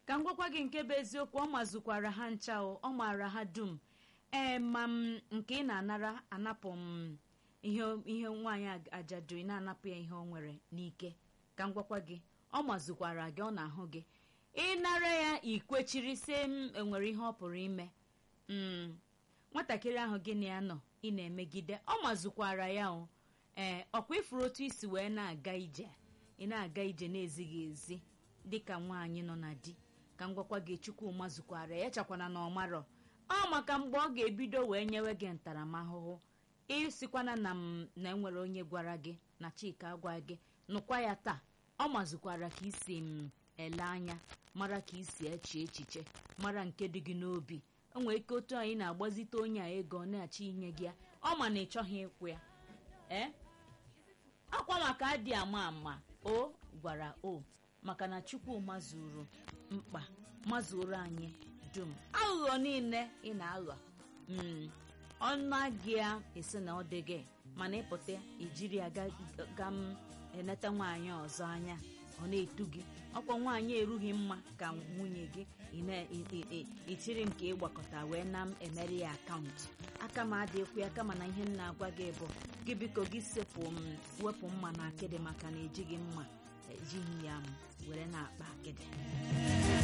ka m gwakwa gị nke bụ eziokwu ọ mazukwara ha ncha o ọ maara ha dum ee ma m nke ị na-anara anapụ m ihe ihe nwaanyị ajadu ị na-anapụ ya ihe o nwere n'ike ka m gwakwa gị ọ mazukwara gị ọ na-ahụ gị ịnara ya ikwechiri si m enwere ihe ọ pụrụ ime mm nwatakịrị ahụ gị na ya nọ ị na-emegide ọ mazukwara ya o ee ọkwa ifuru otu isi wee na-aga ije ị na-aga ije na-ezighị ezi dịka nwaanyị nọ na di ka m gwakwa gị chukwu mazukwara ya chakwana na ọmarọ ọ maka mgbe ọ ga-ebido wee nyewe gị ntaramahụhụ ịsikwana na m na enwere onye gwara gị na chika agwa gị nụkwa ya taa ọ mazukwara ka isi m ele anya mara ka isi eche echiche mara nke dị gị n'obi o nwere ike otu anyị na-agbazite onye a ego ọ na-achọ inye gị ya ọ ma na ị chọghị ịkwụ ya ee akwa maka adị ama ama o gwara o maka na chukwu mazuru mkpa mazuru anyị dum aghụghọ niile ị na-aghọ ọnụ gị ya esi na ọ dị gị mana ịpụta ijiri ya ga m eneta nwaanyị ọzọ anya ọ na-etu gị ọkwa nwaanyị erughị mma ka nwunye gị itiri m ka ịgbakọta wee na m emere ya akaụntụ aka m adịkwu ya kama na ihe m na-agwa gị bụ gị biko gị sepụ m wepụ mma na akịdị maka na ejighị mma ejighị ya m were na-akpa akịdị